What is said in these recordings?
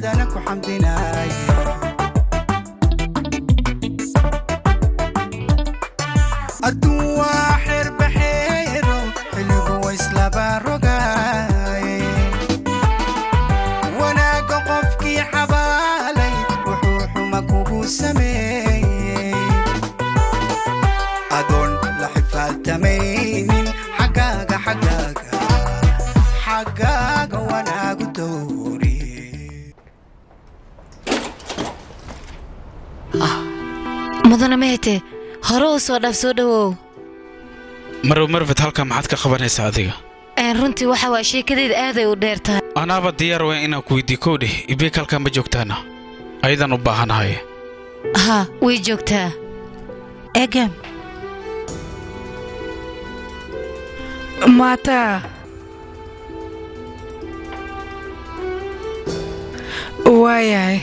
aadana ku xamdinaya adduun waa xeerbaxeero xilligu waislaba rogaaye wanaagga qofkii xabaalay wuxuu xuma kugu sameeyey adoon la xifaaltamaynin xaggaaga xaggaaga xaggaaga wanaagu dooriye mudana mehete hore u soo dhaaf soo dhowow marw marfed halkaa maxaad ka qabanaysaa adiga Een, runtii waxa waa sheekadayda aaday u dheer tahay anaaba diyaar waa inaan ku weydii kow dheh ibeek halkaa ma joogtaana ayadan u baahanahay ha way joogtaa egem maata waayahay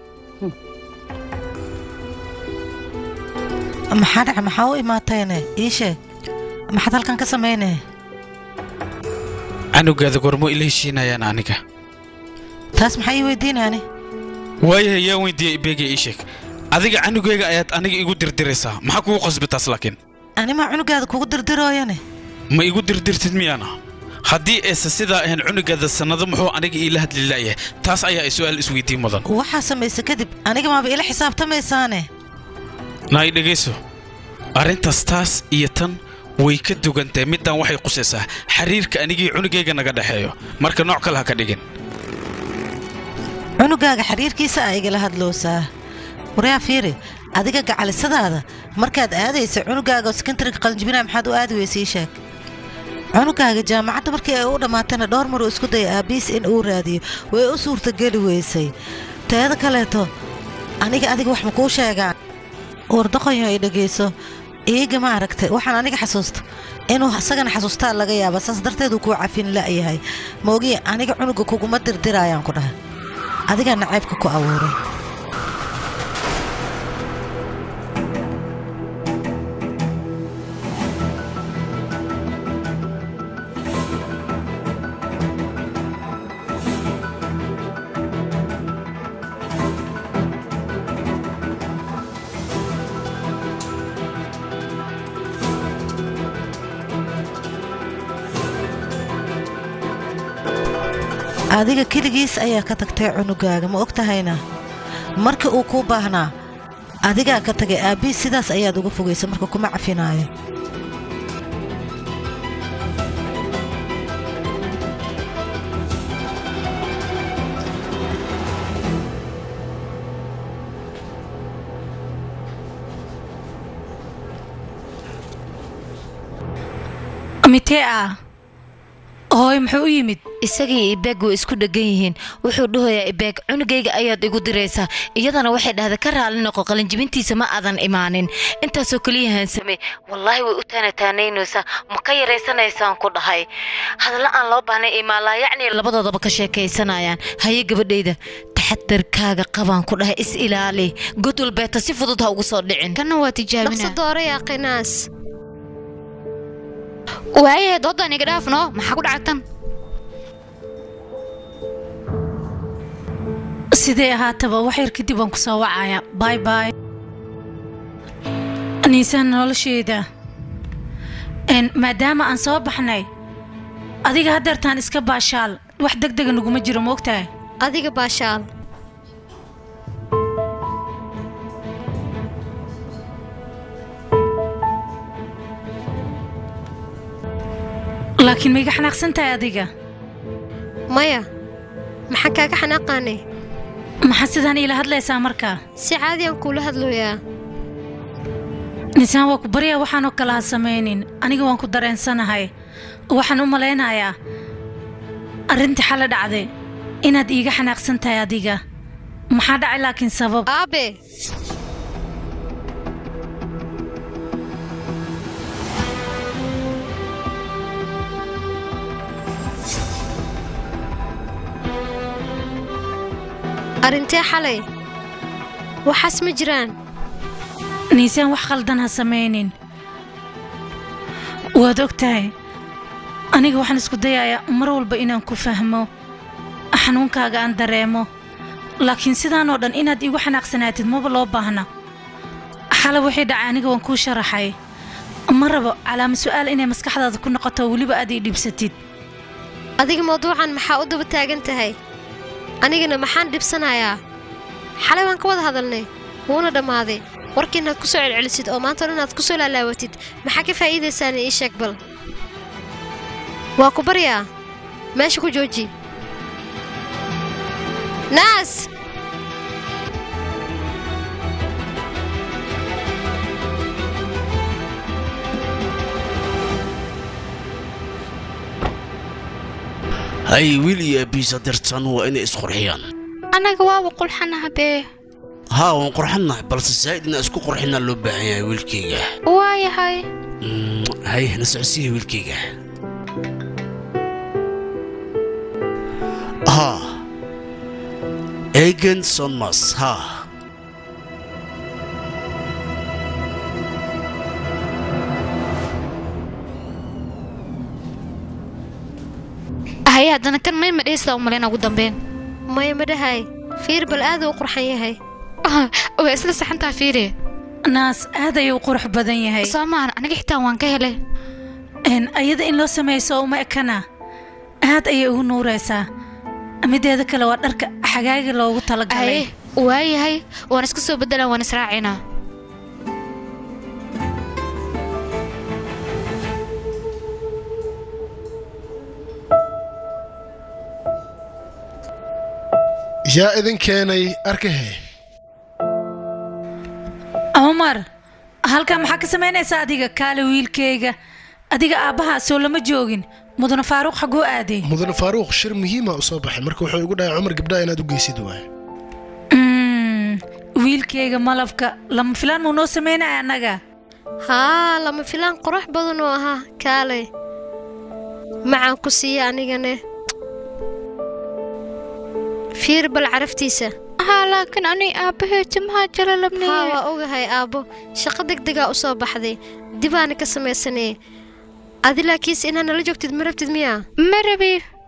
maxaa dhaca maxaa u imaatayne ii sheeg maxaad halkan ka samaynee canugaada gormo ila heshiinayaan aniga taas maxaa ii weydiinaani waayahay yaa weydiiyey ibeega ii sheeg adiga canugayga ayaad aniga igu dirdiraysaa maxaa kugu qasbi taas laakiin animaa cunugaada kugu dirdirooyane ma igu dirdirtid miyaana haddii aysan sidaa ahayn cunugaada sannado muxuu aniga iila hadli la'yahay taas ayaa su'aal isweydiin mudan waxaa samaysa kadib aniga maaba ila xisaabtamaysaane naay dhegayso arrintaas taas iyo tan way ka dugantahay middan waxay qusaysaa xiriirka anigii cunugayga naga dhexeeyo marka nooc kale ha ka dhigin cunugaaga xiriirkiisa aa igala hadloosaa waryaa fiiri adiga gacalisadaada markaad aadaysa cunugaaga oo sekondariga qalinjibinaa maxaad u aadi weysa ii sheeg cunugaaga jaamacadda markii ay u dhammaatana dhowr maruu isku daya aabiis in uu raadiyo way u suurtageli weysay teeda kaleeto aniga adiga wax ma kuu sheegaan wardaqanyo ay dhegayso iiga ma aragtay waxaan aniga xasuusta inuu isagana xasuustaa laga yaaba saas darteeduu kuu cafin la'yahay moogiye aniga cunuga kuguma dirdirayaan ku dhaha adigaa nacaybka ku abuuray adiga keligiis ayaa ka tagtay cunugaaga ma og tahayna markii uu kuu baahnaa adigaa ka tagay aabbiis sidaas ayaad uga fogaysa marka kuma cafinaayo mitee ah hooy muxuu u yimid isagii ibeeg way isku dhegan yihiin wuxuu dhahoyaa ibeeg cunugayga ayaad igu diraysaa iyadana waxay dhahday ka raali noqo qalinjibintiisa ma aadan imaanin intaasoo keliya hansame wallaahi way u taanataanaynaysaa ma ka yaraysanaysaan ku dhahay hadalla aan loo baahnay imaalaa yacni labadoodaba ka sheekaysanayaan haye gabadhayda taxadarkaaga qabaan ku dhahay is ilaali god walbeeta si fudud ha ugu soo dhicin kana waa tijaabina dhaqso dooraya qinaas waayahe doodan iga dhaafno maxaa ku dhacatan sidee ahaataba wax yar kadib waan ku soo wacaya bay bay niisaan nolosheeda n maadaama aan soo baxnay adiga haddeertaan iska baashaal wax deg dega naguma jiro moogtahay adiga baashaal laakiin ma iga xanaaqsan tahay adiga maya maxaan kaaga xanaaqaanay maxaa sidaan iila hadlaysaa markaa si caadi aan kuula hadlooyaa niisaan waa ku baryaa waxaanoo kale ha samaynin aniga waan ku dareensanahay waxaan u malaynayaa arrintii xale dhacday inaad iiga xanaaqsan tahay adiga maxaa dhacay laakiin sabab aabe arrintee xalay waxaas ma jiraan niisaan wax khaldan ha samaynin waad og tahay aniga waxaan isku dayayaa mar walba inaan ku fahmo xanuunkaaga aan dareemo laakiin sidaanoo dhan inaad iigu xanaaqsanaatid maba loo baahna xalay wixii dhacay aniga waan kuu sharaxay ma rabo calaama su'aal inay maskaxdaada ku noqoto weliba aad ii dhibsatid adiga mawduucan maxaa u daba taagan tahay anigana maxaan dhibsanayaa xalay waan ka wada hadalnay wuuna dhammaaday warkii inaad ku soo celcelisid oo maanta dhan aad ku soo laalaawatid maxaa ka faa'iidaysaana ii sheeg bal waa ku baryaa meesha ku jooji naas hay wiil iyo abiisa dirtan waa inay isqurxiyaan annaga waaba qulxanaha bee haa waan qurxannahay balse saa'id inaan isku qurxinaa loo baahan yahay wiilkayga waayahay Mm, hay na socodsiiya wiilkayga haa egan sonmas haa haye haddana kan may madhaysta u malayn ugu dambeyn maya ma dhahay fiir bal aaduu u qurxan yahay waa isla saxantaa fiire naas aad ayuu u qurux badan yahay soo maahan aniga xitaa waan ka helay Een, ayada in loo samayso uma ekana aad ayay ugu nuuraysaa mideeda kale waa dharka xagaaga loogu talagalay haye waayahay waan iska soo beddelaan waan israacinaa yaa idin keenay arkahe cumar halkan maxaa ka samaynaysaa adiga kaale wiilkayga adiga aabbaha soo lama joogin mudane faaruuq xaguu aaday mudane faaruuq shir muhiima u soo baxay marka wuxuu igu dhahay cumar gabdhaha inaad u geysid waay Mm, wiilkayga malabka lama filaan muu noo samaynaya annaga haa lama filaan qurux badan oo ahaa kaalay macaan ku siiya anigane fiir bal caraftiisa haa laakiin ani aabbahay timaha jala haa labneeye waa ogahay aabbo shaqo degdegaa u soo baxday dibaana ka samaysanee adi laakiinse inaad nala joogtid ma rabtid miyaa ma rabi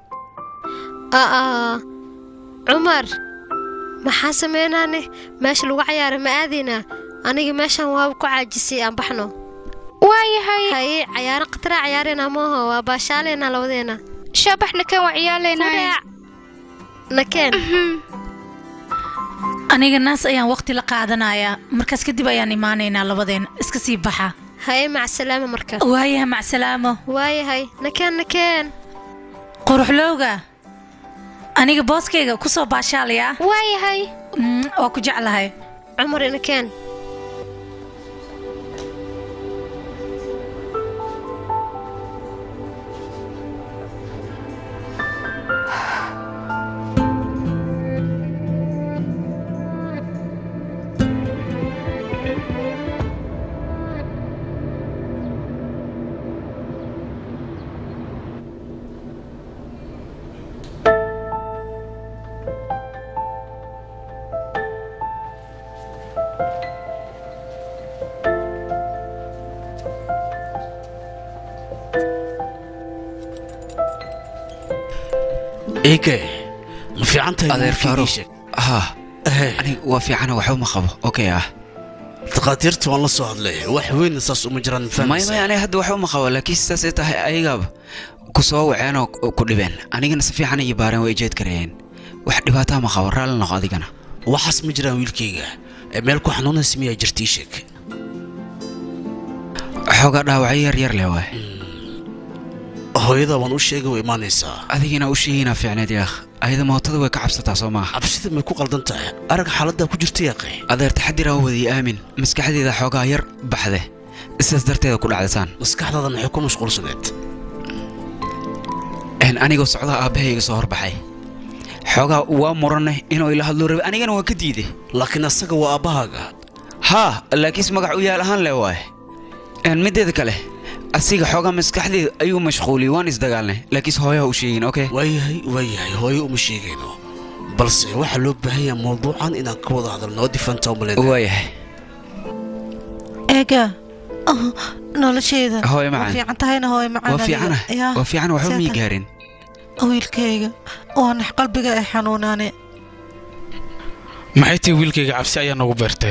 aa cumar maxaa samaynaane meesha lagu cayaara ma aadaynaa aniga meeshan waaba ku caajisay aan baxno waayahay haye cayaaro khataraa cayaareenaa maaho waa baashaaleenaa labadeena shaabaxna kan waa ciyaalaynaa Fudaac. nakeen aniga naas ayaan waqti la qaadanayaa markaas kadib ayaan imaanaynaa labadeen iska sii baxa haye macsalaama marka waayaha macsalaamo waayahay nakeen nakeen quruxlowga aniga booskayga ku soo baashaalayaa waayahay Mm, waa ku jeclahay cumar nakeen eege ma fiican tahay adeer wiilkaygii faaruuq sheeg haa Ehe, aniga waa fiicana waxba ma qabo okay ah dhakhaatiirta waan la soo hadlay wax weyn saas uma jiraan may may fahmaysaa aniga hadda waxba ma qabo laakiin sidaasay tahay ayagaaba ku soo waceen oo ku dhibeen anigana si fiican iyo baareen way jeed karayeen wax dhibaataa ma qabo raalli noqo adigana waxaas ma jiraan wiilkayga ee meel ku xanuunaysa miyaa jirtii sheeg xoogaa dhaawacyo yar yar leh waay hooyada waan u sheegay way imaanaysaa adigina u sheegaynaa fiicneed yaakh ayada mootada way ka cabsataa soo maaha cabsida may ku qaldan tahay arag xaaladdaa ku jirta yaaqay adeer taxadir aa wadiyo aamin maskaxdeeda xoogaa yar baxde sidaas darteeda ku dhacdasaan maskaxdaada maxay ku mashquulsaneed een anigoo socdaha aabbahay iga soo horbaxay xoogaa waa muranne inuu ila hadloo rabay anigana waa ka diiday laakiin asaga waa aabbahaaga haa laakiinse magac u yaal ahaan leh waaye een mideeda kale asiga xoogaa maskaxdeeda ayuu mashquuliyey waan isdagaalnay laakiinse hooyaha u sheegin okay waayahay waayahay hooyo uma sheegayno balse waxaa loo baahan yahay mawduucan inaan ka wada hadalno oo difanta umaleyn waayahay eega oh, nolosheeda Hooyo waa macaan. fiican tahayna hooyo macaan waa fiicana aniga. Yaa, waa fiicana waxba mii seeta. gaarin wiilkayga waa nax qalbiga ay xanuunaane maxay tahay wiilkayga cabsi ayaa noogu beertay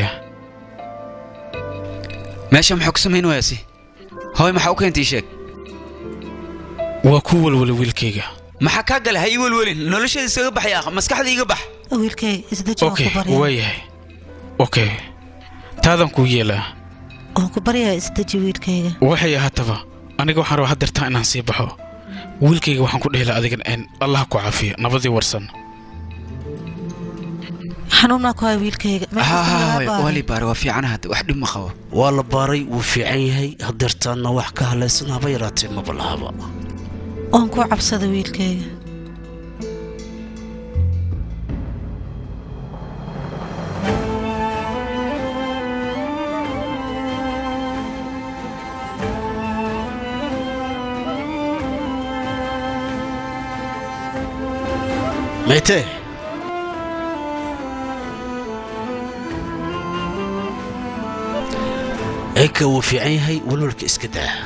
meesha maxaa ku samayn waayasi hooy maxaa u keentay ii sheeg waa ku walwala wiilkayga maxaa kaa gala ha ii welwelin nolosheeda iskaga baxay akh maskaxda iga bax wiilkay isdeji waan okay ku baryaa waayahay okay taadan kuu yeelaa waan ku baryaa isdeji wiilkayga waxay ahaataba aniga waxaan rabaa haddeertaa inaan sii baxo wiilkayga waxaan ku dhehelaa adigan een allah ku caafiyo nabadii warsan xanuun maa ku haya wiilkayga meel kasta lagaa hooy baaray. waa lii baara waa fiicana hadda wax dhib ma qabo waa la baaray wuu fiican yahay hadeertaanna wax ka halaysan haba yaraatee maba lahaba waan ku cabsada wiilkayga maytee eka wuu fiican yahay walwalka iska daa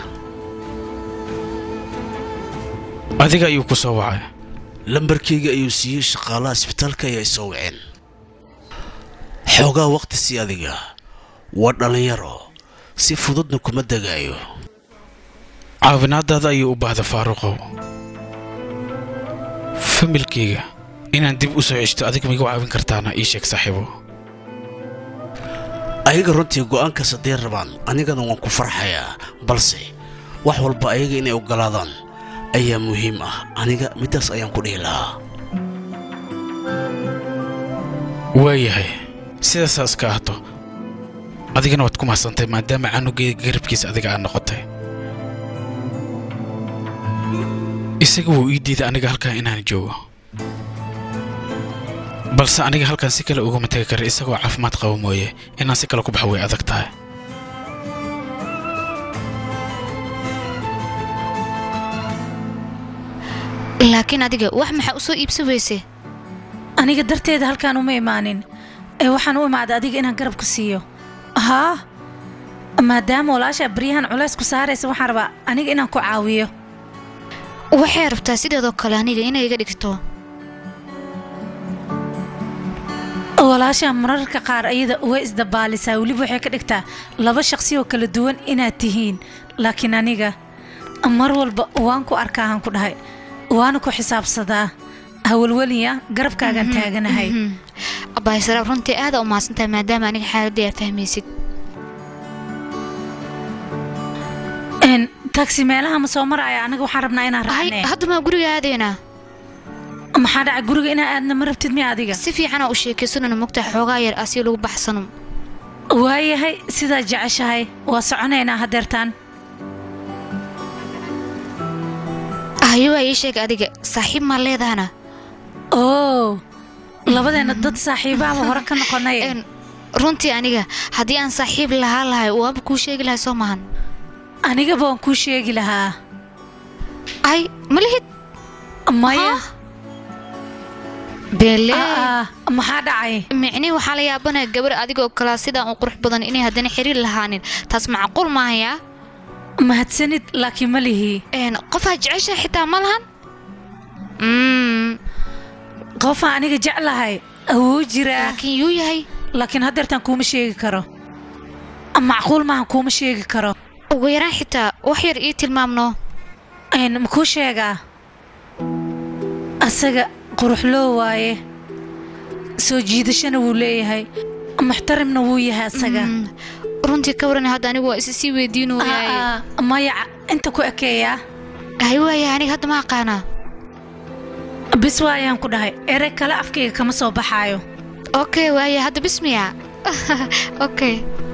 adiga ayuu ku soo wacay lambarkayga ayuu siiyey shaqaalaha isbitaalka ayaa isoo waceen xoogaa wakhti sii adiga waa dhallinyaro si fududna kuma degaayo caawinaadaada ayuu u baahda faaruqow familkayga inaan dib u soo ceshto adiga maigu caawin kartaana ii sheeg saaxiibo ayaga runtii go'aankaas hadday rabaan anigana waan ku farxayaa balse wax walba ayaga inay oggolaadaan ayaa muhiim ah aniga middaas ayaan ku dhihi lahaa waayahay sidaasaas ka ahto adigana waad ku mahadsantahay maadaama canugeyga garabkiisa adiga aad noqotay isaga wuu ii diiday aniga halkan inaan joogo balse aniga halkan si kale ugama tegi kara isagoo caafimaad qaba mooye inaan si kale ku baxa way adag tahay laakiin adiga wax maxaa u soo iibsan weyse aniga darteeda halkaan uma imaanin ee waxaan u imaaday adiga inaan garab ku siiyo haa maadaama walaasha baryahan culays ku saaraysa waxaan rabaa aniga inaan ku caawiyo waxay rabtaa sideedoo kale aniga inay iga dhigto walaasha mararka qaar ayada way isdabaalisaa weliba waxay ka dhigtaa laba shaqsi oo kala duwan inaad tihiin laakiin aniga mar walba waan ku arkaa ku dhahay waana ku xisaabsadaa hawalweliya garabkaagaan taaganahay abaysaraab runtii aada u mahadsantahay maadaama aniga xaaladii aa fahmaysid Een, taxi meelaha ma soo maraya anaga waxaan rabnaa inaan hay raacne hadda maa guriga aadaynaa maxaa dhacay guriga inaan aadna ma rabtid miya adiga si fiicanaa u sheekaysanana mogtaa xoogaa yar asii lagu baxsano waayahay sidaa jeceshahay waa soconaynaa hadeertaan hayo waa ii sheeg adiga saaxiib maa leedahana oo labadeenna dad saaxiibaaba hore ka noqonay Een, runtii aniga haddii aan saaxiib lahaa lahay waaba kuu sheegi lahay soo maahan anigaba waan kuu sheegi lahaa ay ma lihid maya beele Aa, maxaa dhacay micnii waxaa la yaabanaya gabar adigoo kalaa sidaan u qurux badan inay haddana xiriir lahaanin taas macquul maahayaa mahadsanid laakiin ma lihi Een, qofaa jecesha xitaa ma lahan Mm, qofaa aniga jeclahay awoo jiraa laakiin yuu yahay laakiin hadeertaan kuuma sheegi karo macquul maahan kuuma sheegi karo ugu yaraan xitaa wax yar ii tilmaamno Een, ma kuu sheegaa asaga quruxloo waaye soo jiidashana wuu leeyahay muxtarimna wuu yahay asaga Mm, runtii ka waran hadda anigu waa isi sii weydiinooyaay Aa, maya inta ku ekeeyaa hay waaya aniga hadda ma aqaanaa bis waayaan ku dhahay erey kale afkayga kama soo baxaayo okay waaya hadda bismiya okay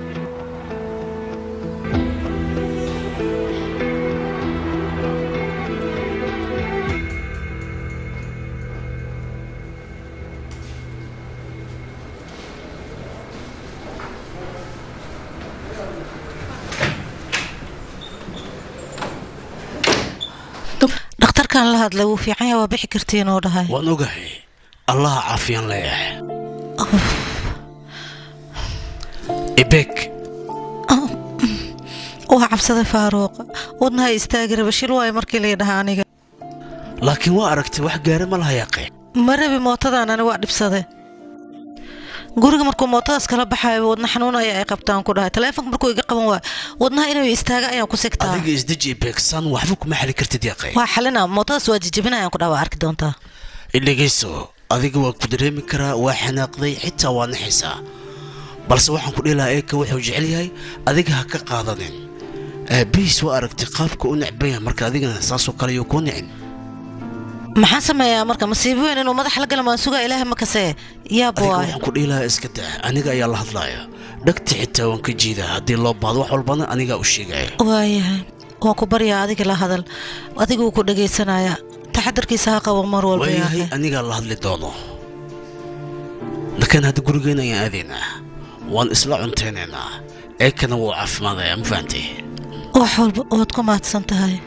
dhakhtarkan la hadlay wuu fiican yahay waa bixi kartiin oo dhahay waan ogahay allaha caafiyaan leeyahay ibek waa cabsaday faaruuq wadnaha istaagi raba shil waayo markii lay dhahaa aniga laakiin waa aragtay wax gaara ma laha yaaqeen ma rabi mootadan ani waa dhibsade guriga markuu mootadaas kala baxayo wadna xanuun ayaa ay qabtaan ku dhahay taleefonka markuu iga qaban waayo wadnaha inuu istaaga ayaan ku sigtaa adiga isdeji beegsan waxba kuma xali kartid yaqay waa xalina mootadaas waa jijabinayaan ku dhaha waa arki doontaa dhegayso adiga waa ku dareemi karaa waa xanaaqday xitaa waa naxaysaa balse waxaan ku dhihi lahaa eeka wuxuu jecel yahay adiga ha ka qaadanin aabihiis waa aragtay qaabka u necban yahay marka adigana saasoo kale yuu kuu nicin maxaan sameeyaa marka masiibo weyn inuu madax la gala maan sugaa ilaahay ma kasee yaab adiga waay waxaan ku dhihi lahaa iska daa aniga ayaa la hadlaaya dhagta xitaa waan ka jiidaa haddii loo baahdo wax walbana anigaa u sheegaya waayahay waan ku baryaa adiga la hadal adiga wuu ku dhagaysanayaa taxadarkiisa ha qabo mar walba waayahay yahay anigaa la hadli doono lakin hadda gurigeena ayaan aadaynaa waan isla cuntaynaynaa eekana wuu caafimaadaya ma fahantay wax walba waad ku mahadsan tahay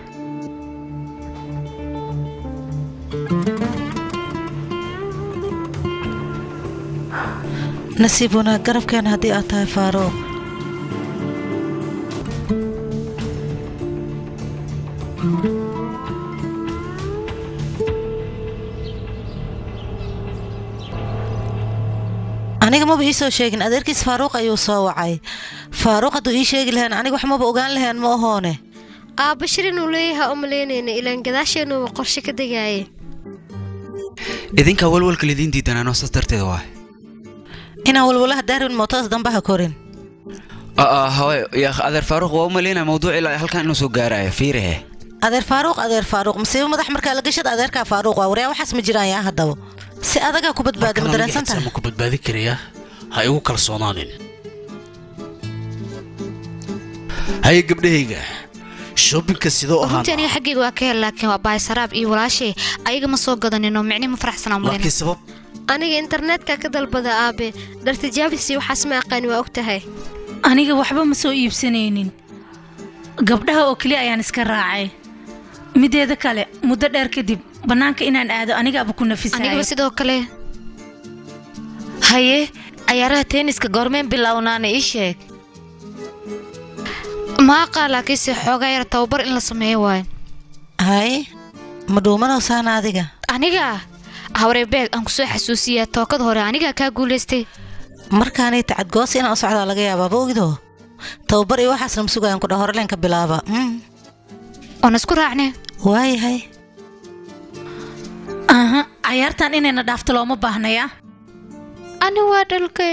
nasiib wanaag garabkeena haddii aad tahay faaruuq aniga maba ii soo sheegin adeerkiis faaruuq ayuu soo wacay faaruuq hadduu ii sheegi lahayn aniga wax maba ogaan lahayn ma ahoone aabba shir inuu leeyahay u malaynayna ilaan gadaasheenuuba qorshe ka degaaye idinkaa walwalka lidiin diidanaanoo saas darteeda waa inaan walwalaha daarin mootadas dambe ha korin hawe yaa adeer faaruq waa u malaynaya mawduuc ilaa halkan inuu soo gaarayo fiirihe adeer faaruuq adeer faaruuq masiibo madax markaa la gashada adeerkaa faaruuq waa waryaa waxaas ma jiraan yaa haddaba si adagaa ku badbaada ma dareensan tahay ma ku badbaadin karayaa ha igu kalsoonaanin haye gabdhahayga shoobinka sidoo ahaan runtii aniga xaggayga waa ka hel laakiin waa bahaysaraab iyo walaashay ayaga ma soo gadaninoo micni ma faraxsanaa laakiin malayna sabab aniga internetka ka dalbada aabe dhartijaabisi waxaas ma aqaani waa og tahay aniga waxba ma soo iibsanaynin gabdhaha oo keliya ayaan iska raacay mideeda kale muddo dheer kadib bannaanka inaan aado anigaaba ku anigaba nafisayo sidoo kale haye cayaaraha tenniska goormeen bilownaana ii sheeg ma aqaan laakiinse xoogaa yar tababar in la sameeyo waayo hay ma dhuumanow saana adiga aniga hawree beeg aan kusoo xasuusiyaa tookada hore anigaa kaa guulaystay markaanay tacadgoos inaan u socdaa laga yaabaa boogidoo tababar iyo waxaasna ma sugayaan ku dha horeleenka bilaaba Mm, oon isku raacne waayahay aha cayaartan inayna dhaafto looma baahnaya ani waa dhalkay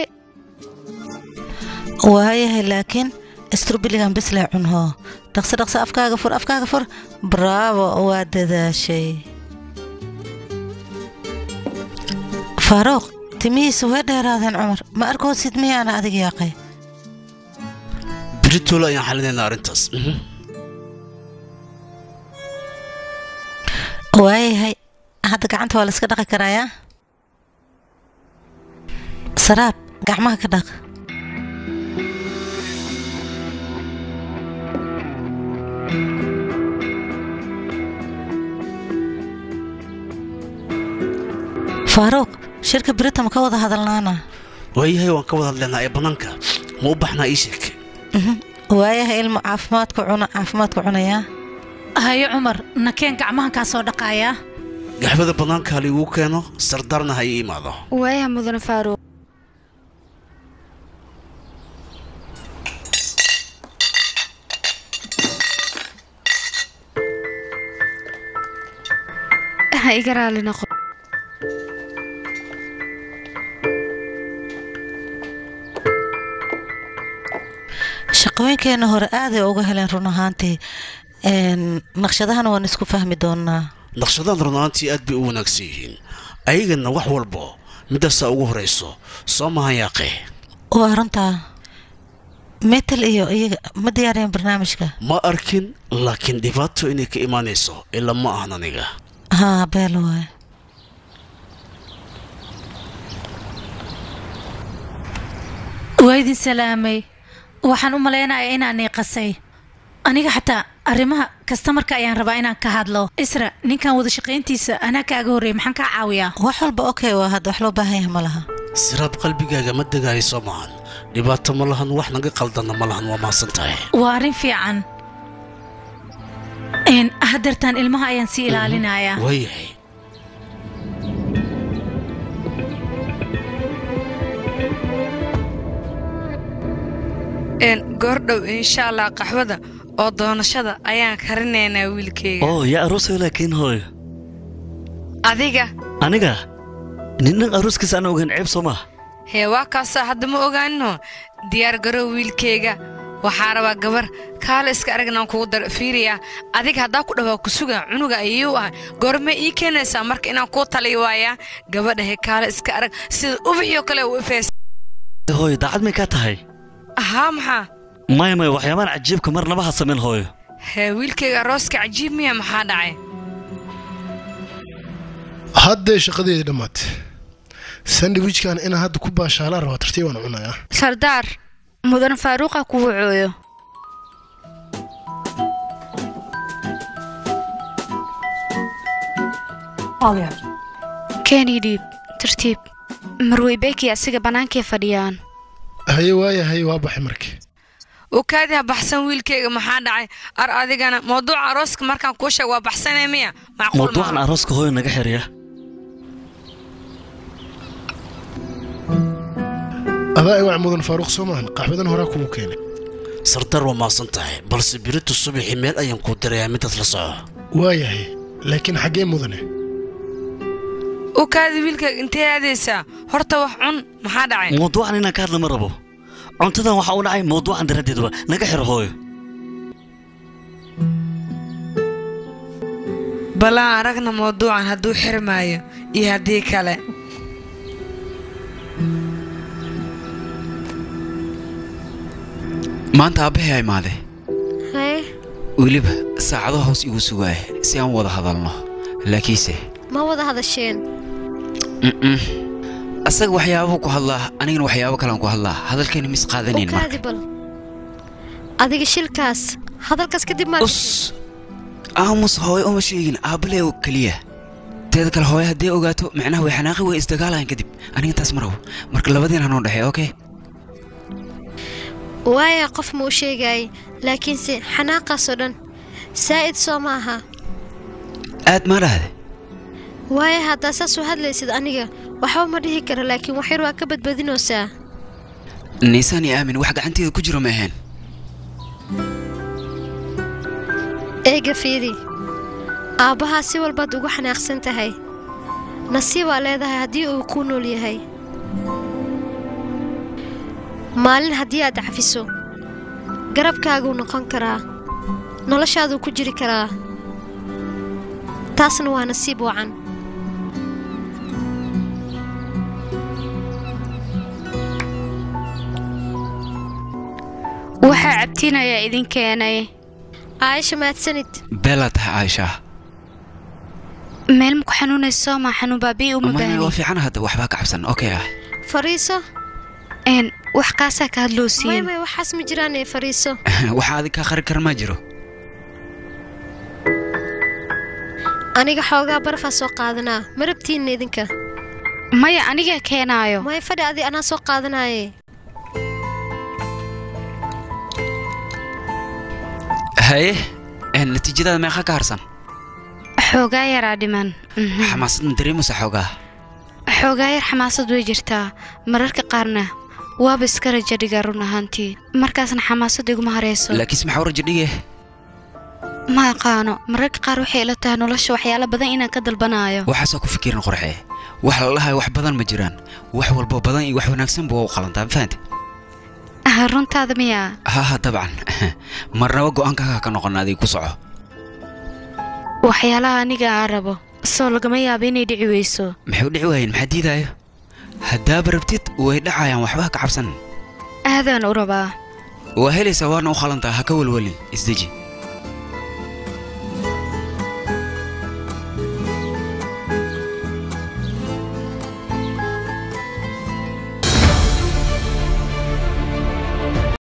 waayahay laakiin istrubiligan bislee cunhoo dhaqso dhaqso afkaaga fur afkaaga fur bravo waa dadaashay faaruuq timihiisa way dheeraadeen cumar ma arkoosid miyaana adiga yaaqay beritoole ayaan xalinaynaa arrintaas Mhm. waayahay hadda gacanta waa la iska dhaqi karayaa saraab gacmaha ka dhaq faaruuq shirka birita ma ka wada hadalnaana waayahay waan ka wada hadlaynaa ee bannaanka ma u baxnaa ii sheeg waayahay ilmo caafimaadka cuna caafimaadka cunayaa hayo cumar nakeen gacmahan kaa soo dhaqaayaa gaxbada bannaanka ha liigu keeno sardaarna ha ii imaado waayaha mudane faaruuq ha iga raali noqo shaqooyinkeena hore aaday uga heleen run ahaantii Een, naqshadahana waan isku fahmi doonaa naqshadaan runaantii aad bay u wanaagsan yihiin ayagana wax walbo midaasaa ugu horayso soo mahan yaaqee waa runtaa metal iyo iyaga ma diyaariyeen barnaamijka ma arkin laakiin dhibaato inay ka imaanayso ilaa ma ahan aniga haa beel waaye waa idin salaamay waxaan u malaynayaa inaan iiqasay aniga xataa arrimaha kastamarka ayaan rabaa inaan ka hadlo isra ninkan wada shaqayntiisa anaa kaaga horreeyay maxaan kaa caawiyaa wax walba okay waa hadda wax loo baahan yahay ma laha siraab qalbigaaga ma degaayo soo maahan dhibaato ma lahan wax naga qaldanna ma lahan waa mahadsan tahay waa arrin fiican Een, haddeertaan ilmaha ayaan sii ilaalinayaa waayahay een goordhow insha allah qaxwada oo doonashada ayaan karinaynaa wiilkayga oo yaa aroosay laakiin hooyo adiga aniga ninnan arooskiisa aan ogaan ceeb soo maaha hee waa kaasaa hadda ma ogaanino diyaar garow wiilkayga waxaa rabaa gabar kaale iska aragnaan kugu dar fiiriya adiga haddaa ku dhawaa ku suga cunuga ayuu ah goorme ii keenaysaa marka inaan kuu taliy waayaa gabadha he kaale iska arag sida ubaxyo kale u ifeys hooyo daacad may kaa tahay haa maxaa maya maya waxyaabaan cajiibka marnaba ha samayn hooyo hee wiilkayga arooska cajiib miya maxaa dhacay hadday shaqadeedii dhammaatay sandwichkan inaan hadda ku baashaalaan rabaa tartiib aan cunayaa sardaar mudan faaruuqa kugu cooyo keeni dhiib tartiib marweybeki asiga bannaankay fadhiyaan haye waaya haye waa baxay markii ukaadi ha baxsan wiilkayga maxaa dhacay ar adigana mawduuca arooska markaan kuu sheeg waa baxsanee miya macquul mawduucan maaha arooska hooyo naga xiriya adaa iwac mudan faaruuq soo maahan qaxwadan horaa kugu keenay sardar waa maasan tahay balse biritu subaxii meel ayaan kuu dirayaa midaad la soco waayahay laakiin xaggee mudane ukaadi wiilkayga intee aadaysaa horta wax cun maxaa dhacay mawduucan inaan ka hadla ma rabo cuntadan waxaa u dhacay mawduucan daraaddeeduba naga xiro hooyo ballaan aragna mawduucan hadduu xirmaayo iyo haddii kale maanta aabbahay imaade haye weliba saacado hoos igu sugaaya si aan wada hadalno laakiinse ma wada hadasheen mm-mm. asaga waxyaabuu ku hadlaa anigana waxyaabo kalean ku hadlaa hadalkayna mis qaadanayn marka ukaadi bal adiga shilkaas hadalkaas kadib maad aamus hooyo uma sheegin aabbalee oo keliya teeda kale hooyo haddii ogaato micnaha way xanaaqi way isdagaalayan kadib aniga intaas ma rabo marka labadiin hanoo dhexey okay waaya qof ma u sheegaayay laakiinse xanaaqaasoo dhan saa'id soo ma aha aad maa dhahde waaya haddaa saas u hadlaysid aniga waxba ma dhihi karo laakiin waxyar waa ka badbadinaysaa niisaan iyo aamin wax gacanteeda ku jiro ma ahayn eega fiiri aabbahaa si walbaad ugu xanaaqsan tahay nasiibaa leedahay haddii uu kuu nool yahay maalin haddii aad cafiso garabkaaguu noqon karaa noloshaaduu ku jiri karaa taasna waa nasiib wacan waxaa cabtiinayaa idin keenay caaisha mahadsanid beelaa tahay caaisha meel maku xanuunayso maa xanuun baabii uma maya waa baahni fiican hadda waxbaa ka cabsan okay ah fariiso een wax kaasaa ka may hadloosiin may waxaas ma jiraan ee fariiso waxaa adig kaa qari kara maa jiro aniga xoogaa barafaa soo qaadanaa ma rabtiinna idinka maya anigaa keenaayo may fadhi adi anaa soo qaadanaaye haye een, natiijadaada meeqa ka harsan xoogaa yaraa dhiman Mhm. xamaasad ma dareemaysa xoogaa xoogaa yar xamaasad way jirtaa mararka qaarna waaba iska raja dhigaa run ahaantii markaasna xamaasad iguma harayso laakiinse maxaa u rajo dhige ma aqaano mararka qaar waxay ila tahay nolosha waxyaalo badan inaan ka dalbanaayo waxaasoo ku fikirin qorxe wax la dhahayo wax badan ma jiraan wax walbo badan iyo wax wanaagsan buu u qalantaa ma fahante Ah, runtaada miyaa ha ha dabcan marnaba go'aankaaga ka noqon adiga ku soco waxyaalaha aniga aan rabo soo lagama yaabo inay dhici weyso maxay u dhici waayeen maxaa diidaayo haddaaba rabtid way dhacayaan waxba ha ka cabsan aadaan u rabaa waa helaysaa waana u qalantaa ha ka welwelin isdeji